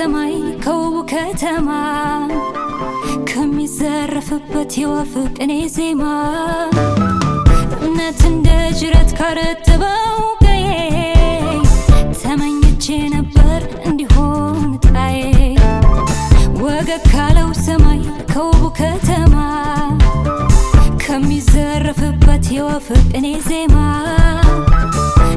ሰማይ ከውቡ ከተማ ከሚዘረፍበት የወፍ ቅኔ ዜማ እምነት እንደ ጅረት ካረጥበው ቀዬ ተመኝቼ ነበር እንዲሆን ጣዬ ወገግ ካለው ሰማይ ከውቡ ከተማ ከሚዘረፍበት የወፍ ቅኔ ዜማ